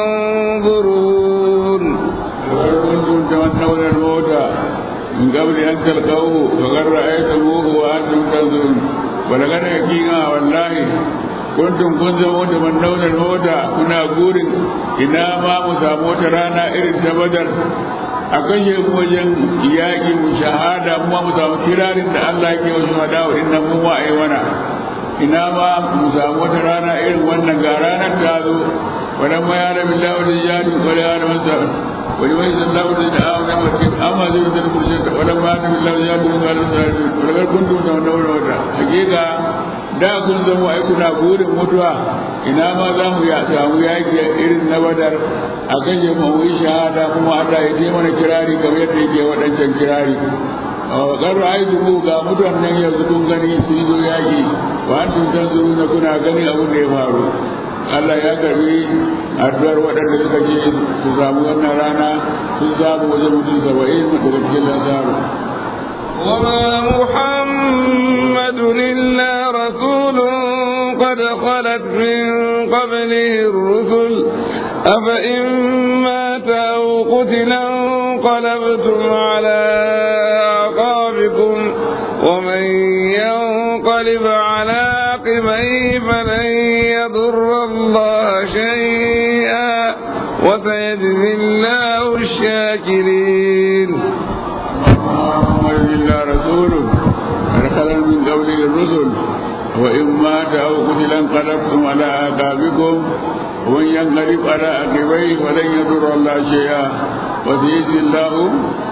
تنظرون كنتم تمنون الموت من قبل أن تلقوه فقد رأيتموه وأنتم تنظرون ولقد حقيقة والله kuntum kun zama tamannawna al-mauta kuna gurin ina ma mu samu wata rana irin ta badar a kashe mu wajen yaƙi mu shahada mu mu samu kirarin da Allah ke wa shahada wa inna mu ma ai wana ina ma mu samu wata rana irin wannan ga ranar ta zo wannan ma ya rabi Allah da jadi wa ya rabi sa wa yi wani sallahu da da'a wa namaki amma zai da kurshe ta wannan ma ya rabi Allah da jadi wa ya rabi sa wa kuntum tamannawna al-mauta hakika da kun zama ai kuna burin mutuwa ina ma za mu ya samu yaki irin na badar a kan yi mu yi shahada kuma Allah ya je mana kirari kamar yadda yake waɗancan kirari ƙaru ai dubu ga mutuwan nan yanzu kun gani sun zo yaki wa an tun san zuru na kuna gani abin da ya faru Allah ya karbi addu'ar waɗanda suka je su samu wannan rana sun samu wajen mutum saba'in daga cikin lansaru وما محمد إلا رسول قد خلت من قبله الرسل أفإن مات أو قتلا انقلبتم على أعقابكم ومن ينقلب على عقبيه فلن يضر الله شيئا وسيجزي الله الشاكرين محمد إلا رسول أرسل من قبله الرسل وإن مات أو قتل انقلبتم على آقابكم ومن ينقلب على عقبيه فلن يضر الله شيئا وسيجزي الله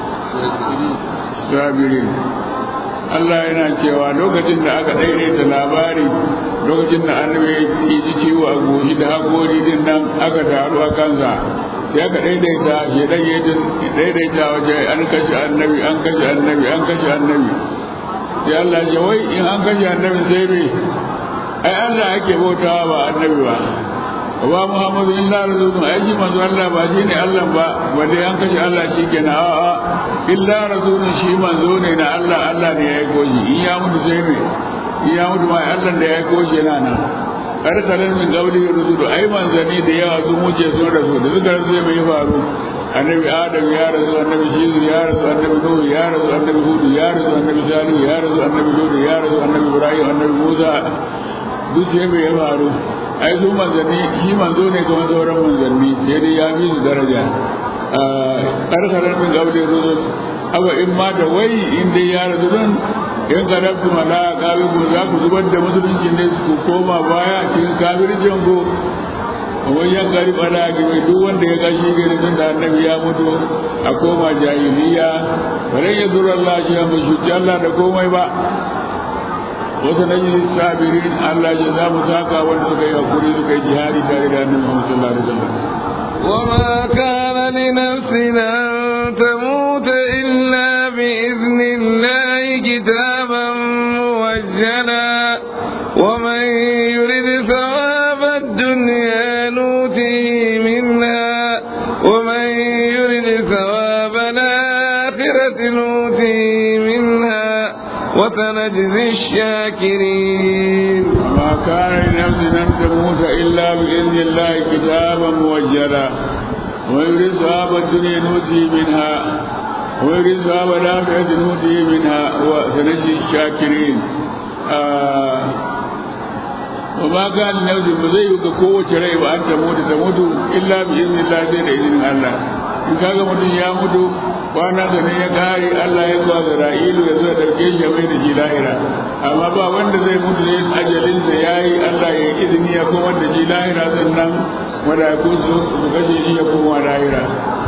sabirin Allah yana cewa lokacin da aka daidaita labari lokacin da annabi ya ji ciwo a goshi da haƙori din nan aka taru a kansa sai aka daidaita shi dan ya daidaita waje an kashe annabi an kashe annabi an kashe annabi sai Allah ya wai in an kashe annabi sai me ai Allah ake bautawa ba annabi ba wa Muhammadu illa rasulun ai shi manzo Allah ba shi ne Allah ba wanda an kashe Allah shi kenan a'a illa rasulun shi manzo ne na Allah Allah ne ya yi koji in ya mutu sai me in ya mutu ma Allah da ya yi koji yana nan arsalan min qabli rusulu ai manzani da yawa sun wuce sun rasu da suka rasu sai mai faru annabi adam ya rasu annabi shizu ya rasu annabi nuhu ya rasu annabi hudu ya rasu annabi salihu ya rasu annabi lutu ya rasu annabi ibrahim annabi musa duk sai mai ya faru ai su manzanni shi manzo ne kamar sauran manzanni sai dai ya fi su daraja arsalan min qabli rusul awa in ma da wai in dai ya rasu don in karabtu mala kabi ku za ku zubar da musulunci ne ku koma baya cikin kafircin ku wai yan gari bada ki mai duk wanda ya gashi gari tun da annabi ya mutu a koma jahiliya bare ya zura Allah shi ya mai shuci Allah da komai ba wasu na yi sabirin Allah ya za mu saka wanda suka yi hakuri suka yi jihadi tare da annabi Muhammad sallallahu alaihi wasallam وما كان لنفس أن تموت إلا بإذن الله كتابا موجلا ومن يرد ثواب الدنيا نوته منها ومن يرد ثواب الآخرة نوته منها وسنجزي الشاكرين ما كان لنفس أن تموت إلا بإذن الله كتابا موجلا ويريد ثواب الدنيا نؤتي منها ويريد ثواب الآخرة نؤتي منها وسنجزي الشاكرين آه وما كان لنفس بزي قوة رأي وأن تموت تموت إلا بإذن الله زي إذن الله in kaga mutum ya mutu kwana da ne ya kare Allah ya zuwa da ra'ilu ya zuwa ɗauke shi ya mai da shi lahira amma ba wanda zai mutu ne ajalinsa ya yi Allah ya izini ya koma da shi lahira sannan mala'iku su kashe shi ya koma lahira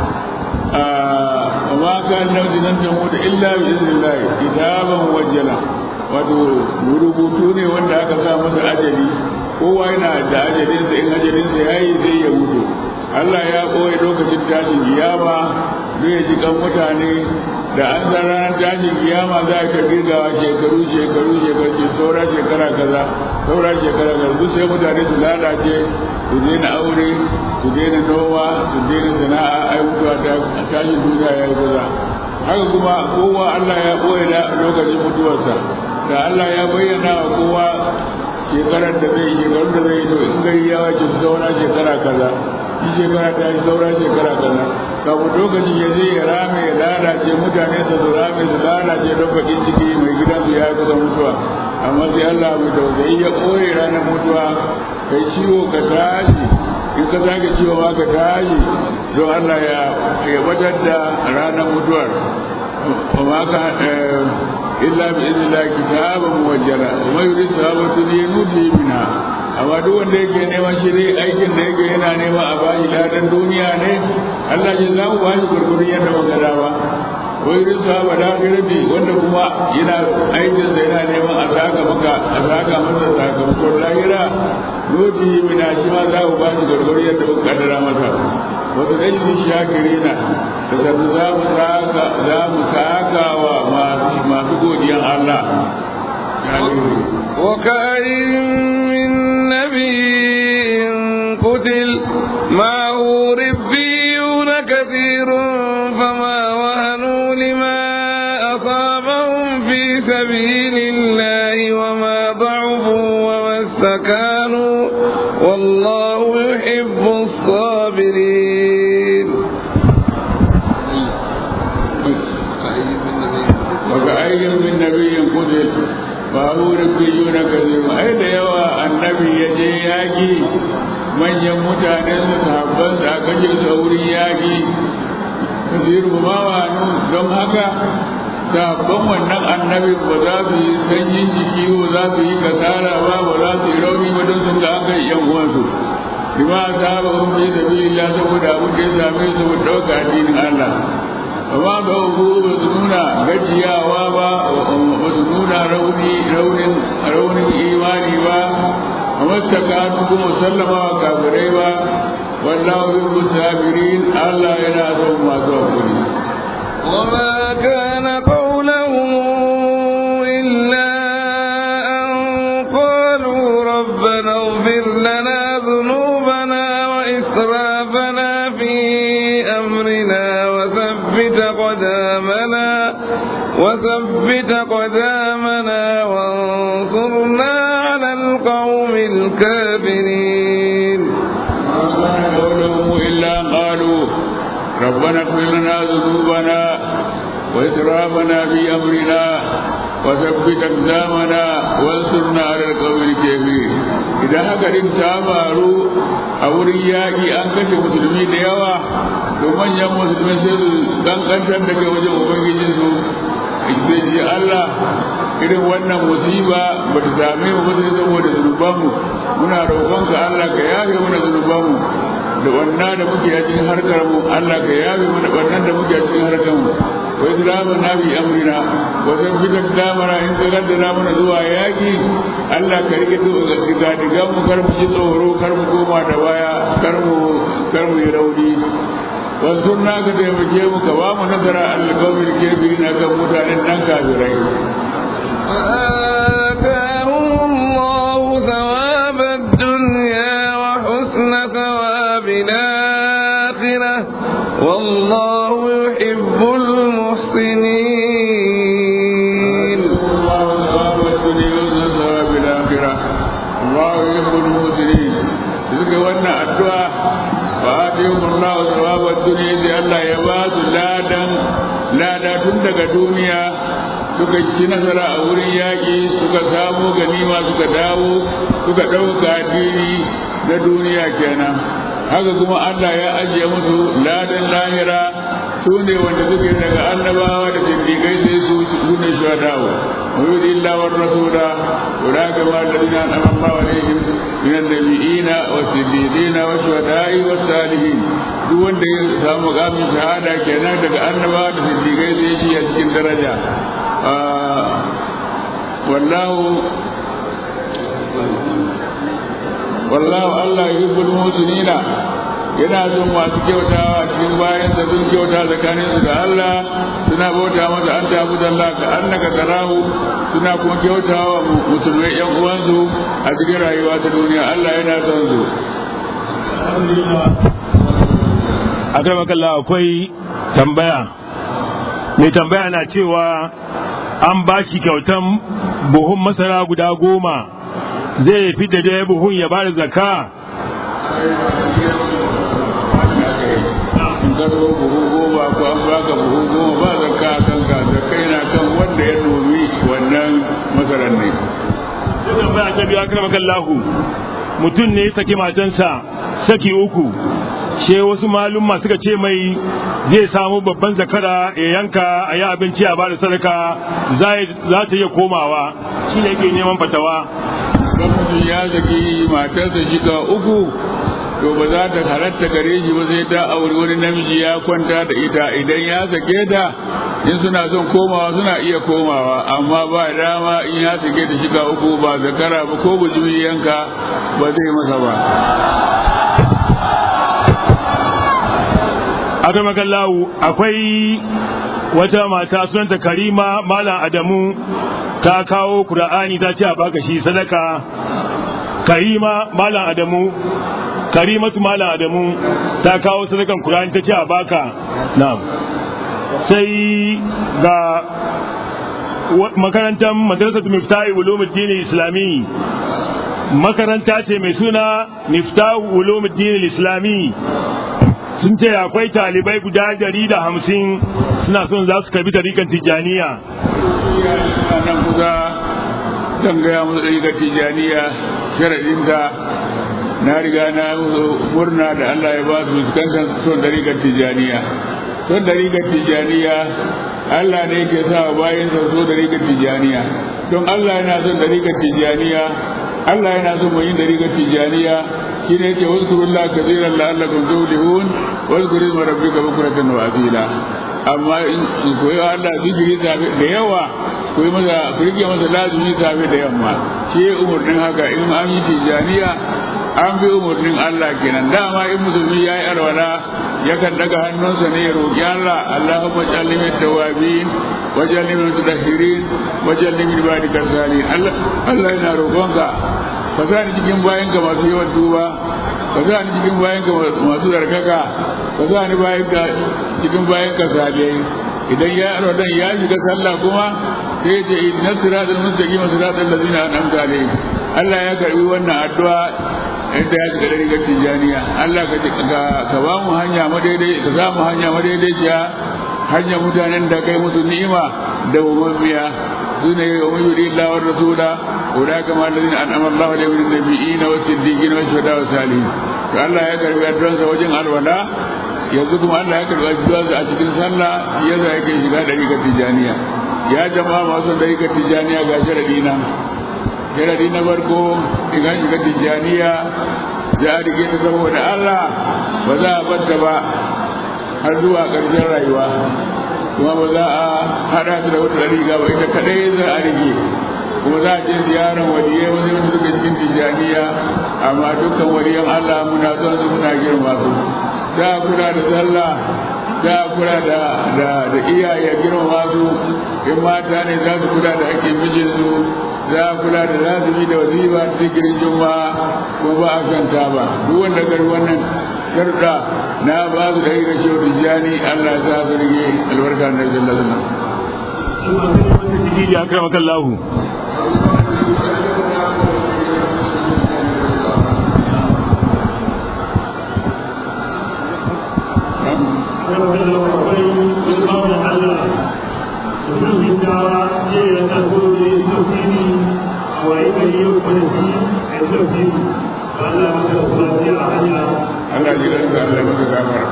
وما كان نفس أن تموت إلا بإذن الله كتابا موجلا wato rubutu ne wanda aka sa masa ajali kowa yana da ajalinsa in ajalinsa ya yi zai ya mutu Allah ya ɓoye lokacin tashin kiyama zai ji kan mutane da an san ranar tashin kiyama za a tafi gawa shekaru shekaru shekaru saura shekara kaza saura shekara kaza duk sai mutane su lalace su daina aure su daina noma su daina sana'a ai mutuwa ta tashin duniya ya yi kusa haka kuma kowa Allah ya ɓoye da lokacin mutuwarsa da Allah ya bayyana wa kowa shekarar da zai shekarun da zai to in gari ya wace saura shekara kaza shi shekara ta yi saura shekara kaza kafin lokacin ya zai ya rame ya lalace mutane su su rame su lalace don bakin ciki mai gidansu ya yi kusa mutuwa amma sai Allah mai tausayi ya ɓoye ranar mutuwa kai ciwo ka tashi in ka zage ciwo ma ka tashi don Allah ya ya batar da ranar mutuwar وما كان إلا بإذن الله كتابا موجلا وما يريد ثواب الدنيا نؤتيه منها amma duk wanda yake neman shi dai aikin da yake yana nema a bashi ladan duniya ne Allah ya zamu ba shi gurgurin yadda muka dawa wai rizqa ba da rabi wanda kuma yana aikin da yana neman a saka maka a saka masa sakamakon lahira lodi mina shi ma za ku ba shi gurgurin yadda muka kaddara masa wasu ɗan shakirina da sabu za mu saka za mu saka wa masu godiyan Allah وكأين من نبي قتل معه ربيون كثير فما وهنوا لما أصابهم في سبيل الله وما ضعفوا وما استكانوا والله يحب الصابرين وكأي من نبي قتل babu rubiyuna kaziru ai da yawa annabi ya je yaki manyan mutanen su sahabban su aka je su wurin yaki kaziru ma wa don haka sahabban wannan annabi ba za su yi sanyin jiki ba za su yi kasara ba ba za su yi rauni ba don sun ga an kai yan uwansu bima sahaba hum fi sabilillah saboda abin da ya same su mu dauka addinin Allah amma ba ku ba su nuna gajiyawa ba ba su nuna rauni raunin raunin imani ba amma takanu kuma sallama wa kafirai ba wallahu yuhibbu sabirin Allah yana son masu hakuri وما كان قولهم إلا أن قالوا ربنا اغفر لنا ذنوبنا وإسرافنا في أمرنا وثبت قدامنا وثبت قدامنا وانصرنا على القوم الكافرين ما كان قولهم إلا قالوا ربنا اغفر لنا ذنوبنا وإسرافنا في أمرنا وثبت أقدامنا وانصرنا على القوم الكافرين إذا هكذا تامروا أو رياكي أن كشف مسلمين يوا ومن يم مسلمين سيد كان كان daga wajen ubangijinsu zai ce Allah irin wannan musiba ba ta same mu ba sai saboda zunubanmu muna roƙonka Allah ka yafe mana zunubanmu da wannan da muke a cikin harkar mu Allah ka yafe mana wannan da muke a cikin harkar mu wa islamu na bi amrina wa san fi damara in ka gaddara mana zuwa yaki Allah ka rike diga diga mu kar mu ji tsoro kar mu koma da baya kar mu kar mu yi rauni wanzurna ka taimake mu ka ba mu nasara alƙawar gefe na kan mutanen nan kafirai فآتاهم الله ثواب الدنيا وحسن ثواب الآخرة والله يحب المحسنين الله ثواب الدنيا وحسن ثواب الآخرة الله يحب المحسنين suka wannan addu'a fa atihum Allah thawaba dunya sai Allah ya ba su ladan lada tun daga duniya suka ci nasara a wurin yaƙi suka samu ganima suka dawo suka ɗauka addini na duniya kenan haka kuma Allah ya ajiye musu ladan lahira su ne wanda suke daga annabawa da siddiƙai sai su su ne shuhadawa wa yudi illa war rasula ulaka ma alladhina an'ama Allahu alaihim min an-nabiyina was-siddiqina wash-shuhada'i was-salihin duk wanda ya samu mukamin shahada kenan daga annabawa da siddiƙai sai shi a cikin daraja wallahu wallahu Allah yuhibbul muhsinina yana son masu kyautawa cikin bayan da sun kyauta tsakanin su da Allah suna bauta masa an tabu da Allah ka annaka tarahu suna kuma kyautawa musulmai yan uwansu a cikin rayuwa ta duniya Allah yana son su akramakallah akwai tambaya mai tambaya na cewa an ba shi kyautan buhun masara guda goma zai fi da daya buhun ya bada zakka karbo buhu goma ko an baka buhu goma ba zakka a kanka zakka yana kan wanda ya nomi wannan masarar ne sai tambaya ta biyu akramakallahu mutum ne ya saki matansa saki uku she wasu malumma suka ce mai zai samu babban zakara ya yanka a yi abinci a bada sadaka za ta iya komawa shi ne yake neman fatawa don mutum ya saki matarsa shiga uku to ba za ta halatta gare shi ba sai ta auri wani namiji ya kwanta da ita idan ya sake ta in suna son komawa suna iya komawa amma ba dama in ya sake ta shiga uku ba zakara ba ko bujumi yanka ba zai masa ba akramakallahu akwai wata mata sunanta karima malam adamu ta kawo kur'ani ta ce a baka shi sadaka karima malam adamu karimatu malam adamu ta kawo sadakan kur'ani ta ce a baka na'am sai ga makarantar madrasatu miftahi ulumuddin islami makaranta ce mai suna miftahu ulumuddin islami sun ce akwai talibai guda dari da hamsin suna son za su karbi tarikan tijjaniya nan kusa zan gaya musu tarikan tijjaniya sharaɗinta na riga na murna da Allah ya ba su fuskantar son tarikan tijjaniya son tarikan tijjaniya Allah ne ke sa bayan sa so tarikan tijjaniya don Allah yana son tarikan tijjaniya Allah yana son mai yin tarikan tijjaniya shi ne yake wazkurullah kaziran la'allakum tuflihun wazkuru isma rabbika bukratan wa asila amma in koyi Allah zikiri da yawa koyi masa ku rike masa lazimi safe da yamma shi umurnin haka in an yi tijaniya an bi umurnin Allah kenan dama in musulmi ya yi alwala yakan daga hannunsa ne ya roƙi Allah Allahumma ij'alni min tawabin waj'alni min mutahhirin waj'alni min ibadika salihin Allah Allah yana roƙonka ka sa ni cikin bayan ka masu yawan duba ka sa ni cikin bayan ka masu zarkaka ka sa ni bayan ka cikin bayan ka saliyai idan ya rodan ya shiga sallah kuma sai ce inna siratal mustaqim siratal ladzina an'amta alaihim Allah ya karbi wannan addu'a inda ya shiga daga tijaniya Allah ka ka ba mu hanya madaidai ka za mu hanya madaidaiciya hanya mutanen da kai musu ni'ima da ummiya sune wa yuri Allah wa rasula أولئك مع الذين أنعم الله عليهم من النبيين والصديقين والشهداء والصالحين فالله ya karbi addu'ansa wajen alwala yanzu kuma Allah ya karbi addu'ansa a cikin sallah yasa yake shiga dariƙar tijaniya ya jama'a masu dariƙar tijaniya ga sharadi na sharadi na farko idan shiga tijaniya za a rike ta saboda Allah ba za a banta ba har zuwa ƙarshen rayuwa kuma ba za a haɗa ta da wata dariƙa ba ita kaɗai za a rike kuma za a je ziyarar waliyai wani wani suka cikin tijjaniya amma dukkan waliyan Allah muna son su muna girma su za a kula da sallah za a kula da da da iyaye girma su in mata ne za su kula da hakkin mijinsu za a kula da lazumi da wazifa da zikirin juma'a ko ba a kanta ba duk wanda gari wannan sharuɗa na ba su da yi ga shehu tijjani Allah za su rige albarka na sallallahu alaihi ya kama kallahu Allah ji ransa Allah ya masa gafara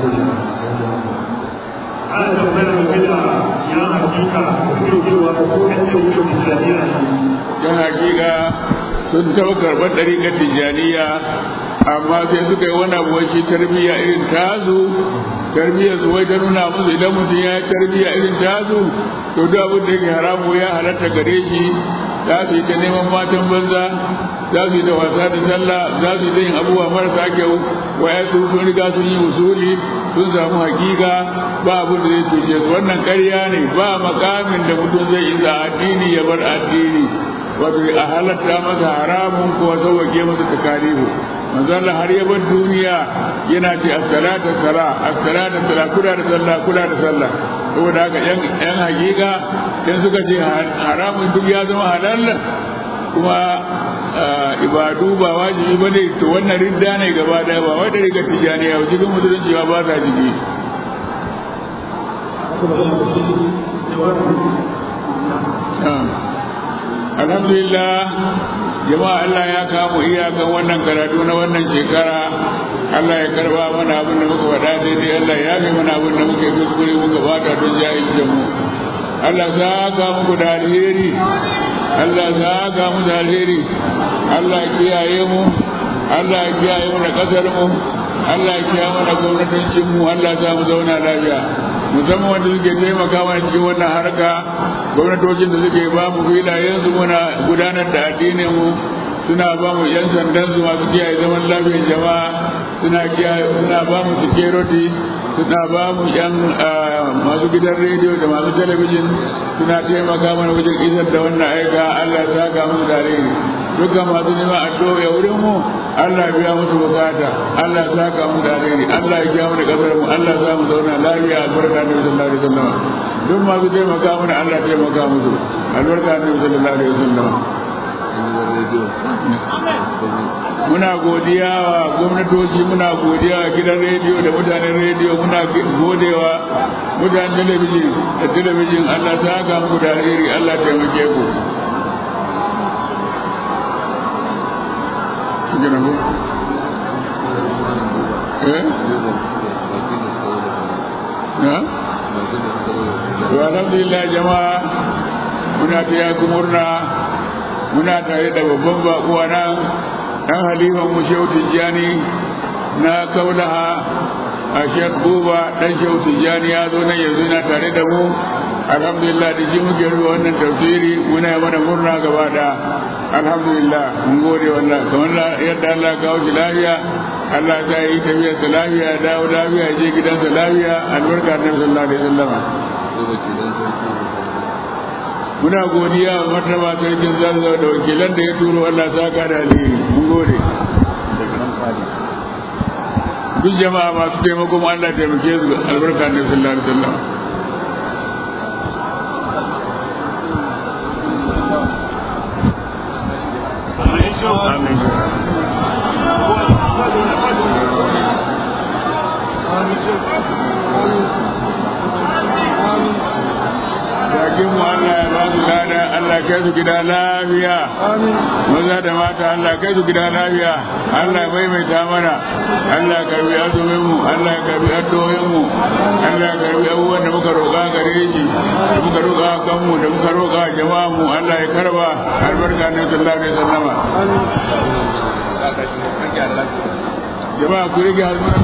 ana tambayar game da ya hakika da cewa ko kan ce wuce tijjaniya don hakika sun taɓa karɓar ɗariƙar tijjaniya amma sai suka yi wani abu shi tarbiyya irin tazu tarbiyyar su wai ta nuna musu idan mutum ya yi tarbiyya irin tazu to duk abin da yake haramu ya halatta gare shi za su yi ta neman matan banza za su yi da wasa da sallah za su yi da yin abubuwa marasa kyau waya su sun riga sun yi usuli sun samu hakika ba abin da zai cuce su wannan ƙarya ne ba makamin da mutum zai yi za addini ya bar addini wato a halatta masa haramun ko sauwake masa takalifu manzo Allah har ya bar duniya yana ce as-salatu sala as-salatu sala kula da sallah kula da sallah saboda haka yan yan hakika dan suka ce haramun duk ya zama halal kuma ibadu ba wajibi ba ne to wannan ridda ne gaba daya ba wai da riga tijaniya cikin musulunci ba ba sa jiki alhamdulillah jama'a Allah ya kamu iyakan wannan karatu na wannan shekara Allah ya karba mana abin da muka faɗa daidai Allah ya fi mana abin da muka yi kuskure muka bata don jahilcin mu Allah za ka muku da alheri Allah za ka mu da alheri Allah kiyaye mu Allah kiyaye mu da kasar mu Allah kiyaye mu da gwamnatocin mu Allah za mu zauna lafiya musamman wanda suke taimaka mana cikin wannan harka gwamnatocin da suke ba mu filayen su muna gudanar da addinin mu suna ba mu yan sandan su masu kiyaye zaman lafiyar jama'a suna kiyaye suna ba mu security suna ba mu yan masu gidan rediyo da masu talabijin suna taimaka mana wajen isar da wannan aika Allah ya saka musu da alheri dukkan masu neman addu'a wurin mu Allah ya biya musu bukata Allah ya saka mu da alheri Allah ya kiyaye mu da kasar mu Allah ya mu zauna lafiya albarka da sallallahu alaihi wasallam duk masu taimaka mana Allah ya taimaka musu albarka da sallallahu alaihi wasallam muna godiya wa gwamnatoci muna godiya wa gidan rediyo da mutanen rediyo muna godewa mutanen talabijin da talabijin Allah ta haka muku da alheri Allah taimake ku eh ya alhamdulillah jama'a muna taya ku murna muna tare da babban bakuwa nan ɗan halifan mu shehu tijjani na kaulaha a shek buba ɗan shehu tijjani ya zo nan yanzu yana tare da mu alhamdulillah da shi muke rufe wannan tafsiri muna yi mana murna gaba da alhamdulillah mun gode wallah kamar yadda Allah kawo shi lafiya Allah ta yi tafiyar sa lafiya ya dawo lafiya ya je gidansa lafiya albarka na sallallahu alaihi wasallam muna godiya wa martaba sarkin zazzau da wakilan da ya turo Allah saka da alheri mun gode duk jama'a masu taimako mu Allah taimake su albarka na sallallahu alaihi wasallam Bakin mu Allah ya ba su lada Allah kai su gida lafiya. Maza da mata Allah kai su gida lafiya. Allah bai mai ta mana. Allah ya karbi azumin mu, Allah ya karbi addu'o'in mu. Allah ya karbi abubuwan da muka roƙa gare shi, da muka roƙa kanmu, da muka roƙa jama'a mu. Allah ya karba albarka ne sallallahu alaihi wasallama. Jama'a ku rike albarka.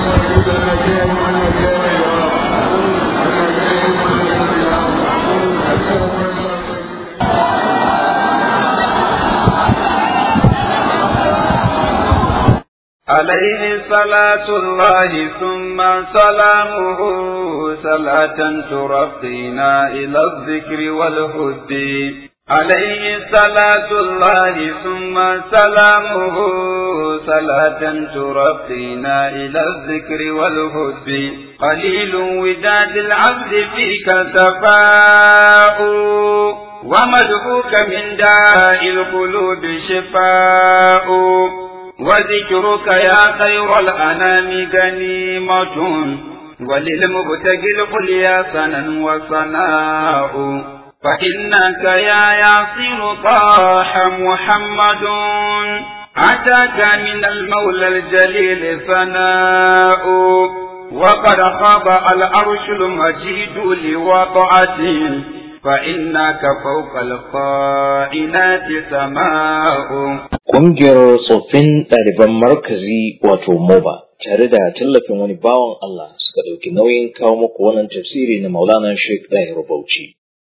عليه صلاة الله ثم سلامه صلاة ترقينا إلى الذكر والهد عليه صلاة الله ثم سلامه صلاة ترقينا إلى الذكر والهد قليل وداد العبد فيك تفاؤ ومدعوك من داء القلوب شفاء وذكرك يا خير الأنام غنيمة وللمبتغي القليا سنا وصناء فإنك يا ياسر طاح محمد أتاك من المولى الجليل ثناء وقد خاب العرش المجيد لوضعته فإنك فوق القائنات سماء Ƙungiyar tsoffin ɗaliban markazi wato MOBA tare da tallafin wani bawan Allah suka ɗauki nauyin kawo muku wannan tafsiri na Maulana Sheikh Dahir Bauchi.